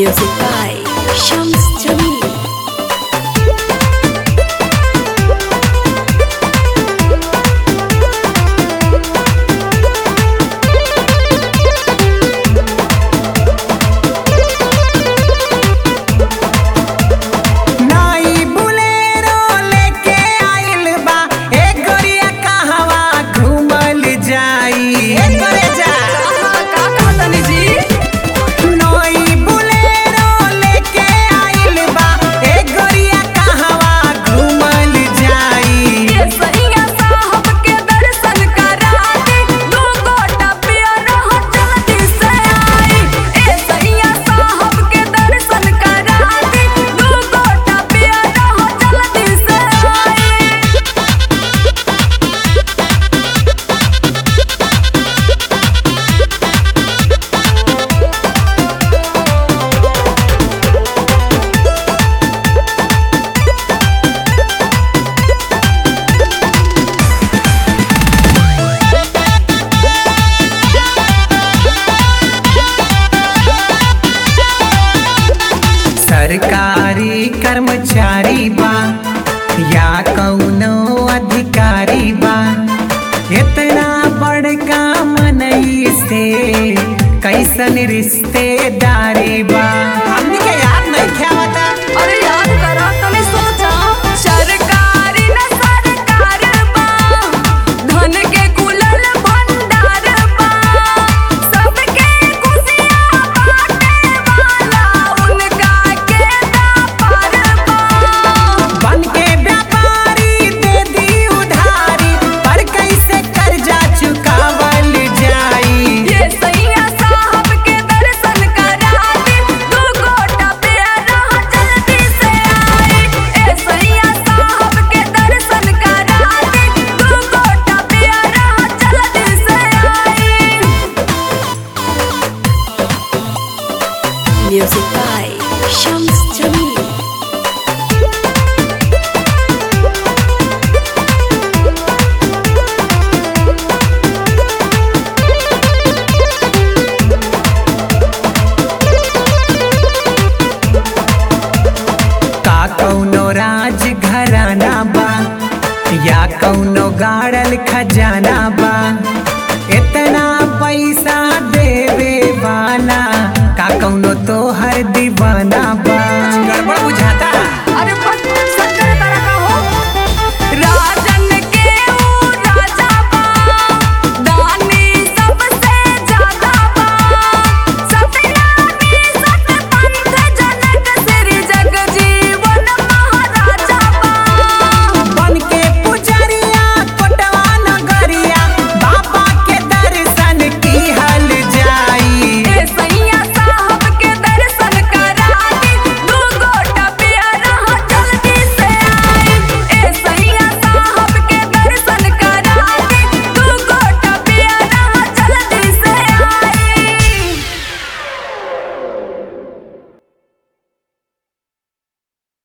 Music by Shams Jamil. नाई Bolero लेके आइल बा ए गोरिया कहवा घूमल जाई ए करे जा नाई बुलेरो लेके आइल बा ए गोरिया कहवा घूमल जाई सरकारी कर्मचारी बा या कौनो अधिकारी बा इतना बड़का मनई से कैसन रिश्तेदारी बा हमनी के याद नहीं खेवता अरे याद करा तने सोचा सरकारी न सरकार बा धन के कुलल भंडार बा सबके खुशियां बांटे वाला उनका के दापार बा बन के व्यापारी दे दी उधारी पर कैसे कर्जा चुकावल जाई ये सैया साहब के दर्शन करा दे दू गोटा प्यारा जल्दी से आए ए सैया साहब के दर्शन करा दे दू गोटा प्यारा जल्दी से आए Music by Shams Jamil. का कौनो राज घराना बा या कौनो गाड़ल खजाना बा